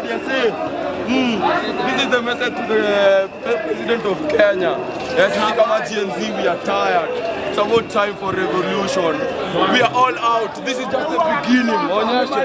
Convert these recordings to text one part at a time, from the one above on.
they are safe. Mm. This is the message to the president of Kenya. Yes, we kama Gen Z, we are tired. It's about time for revolution. We are all out. This is just the beginning. Onyeshe.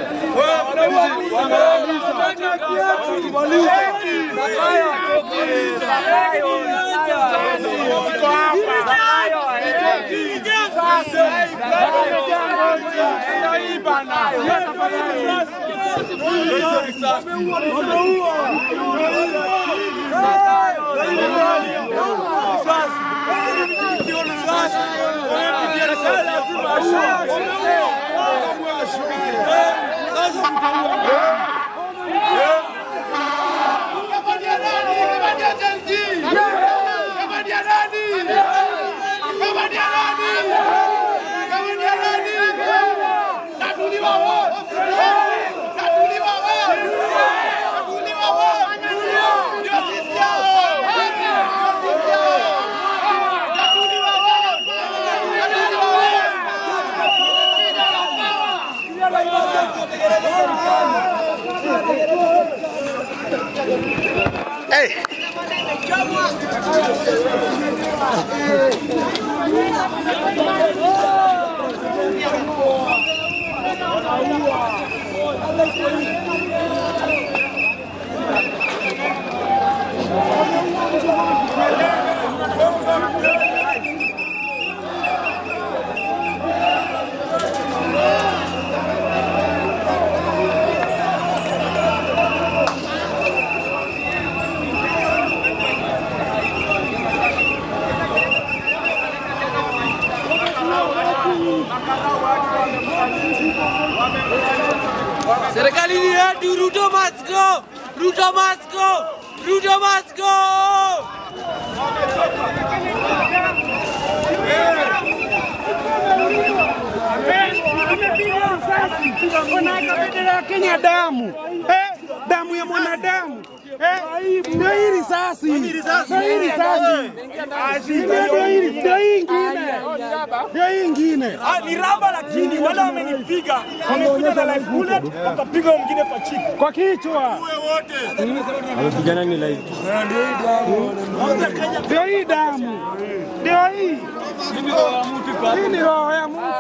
Serikali ni yetu, Ruto must go! Ruto must go! Ruto must go! Wanaweka bendera ya Kenya damu eh, damu ya mwanadamu eh, ndio hii risasi, ndio hii risasi, Ndio- ndio hii, ndio hii ingine, ndio hii ingine. Ah, ni raba lakini wale wamenipiga wamekuja na live bullet wakapiga mwingine kwa chiki. kwa kichwa. Ndio hii damu, ndio hii. Hii ni roho ya Mungu.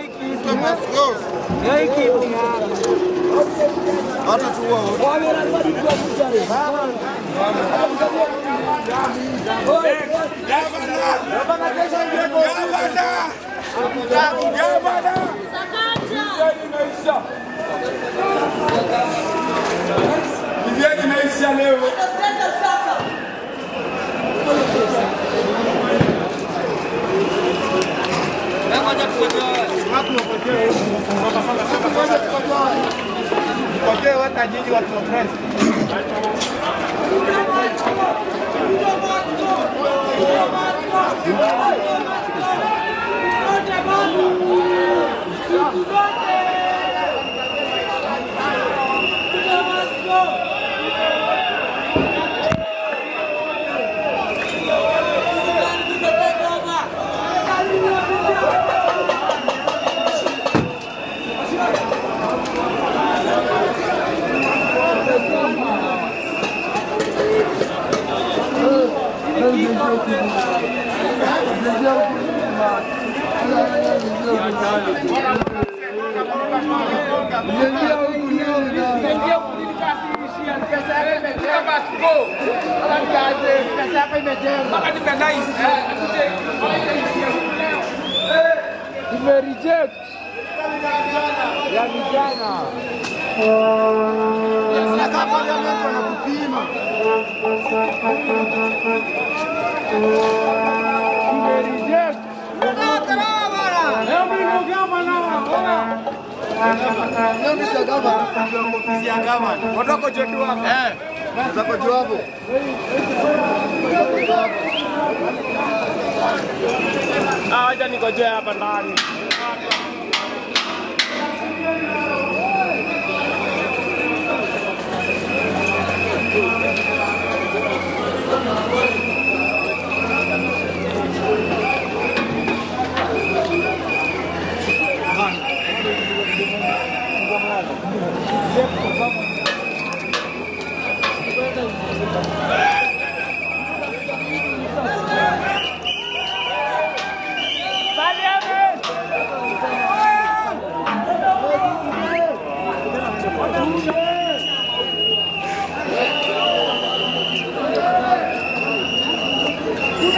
Ah, Acha nikojea hapa ndani.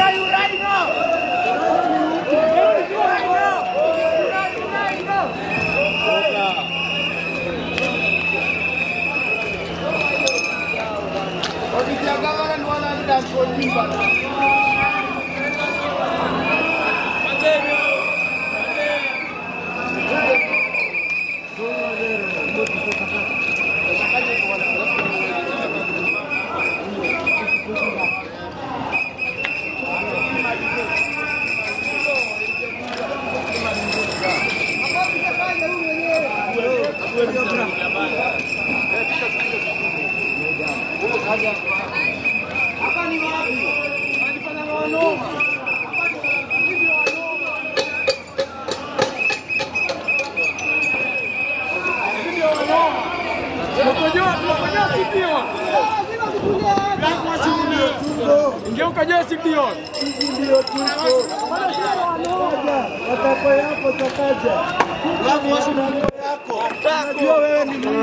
Ingeuka jesi ndio. Matakwa yako takaja. Najua wewe ni mwizi.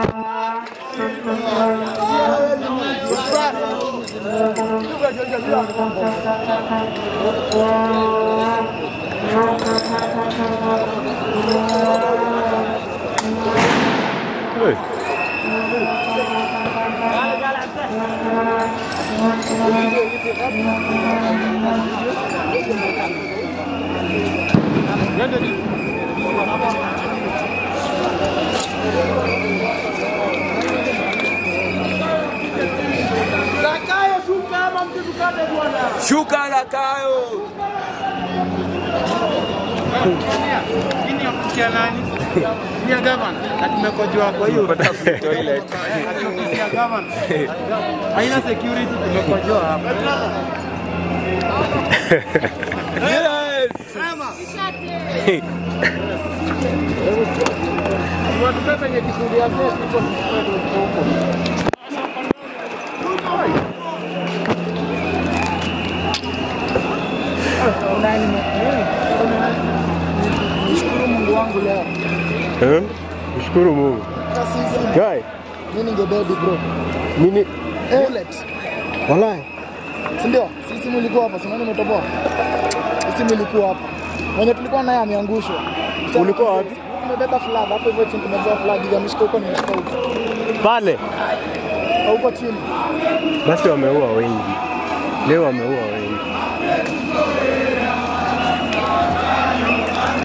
Shuka na kayo. Nini ya kusikia nani? Ni ya gavana. Na tumekojoa kwa hiyo. toilet. Ni ya gavana. Haina security tumekojoa hapa. Yes. Watupe penye kikundi ya pesa iko huko. Nishukuru Mungu wangu leo. Eh? Mshukuru Mungu. Hata sisi Guy, mimi ningebedi bro. mimi Bullet. wallahi Si ndio? Sisi mlikuwa hapa, si unaona umetoboa? Sisi mlikuwa hapa. Mwenye tulikuwa naye ameangushwa. Sasa Ulikuwa wapi? Tumebeba flag hapo hivyo chini tumebeba flag hivi ameshika huko nimeshika huko. pale Huko chini. basi wameua wengi leo, wameua wengi.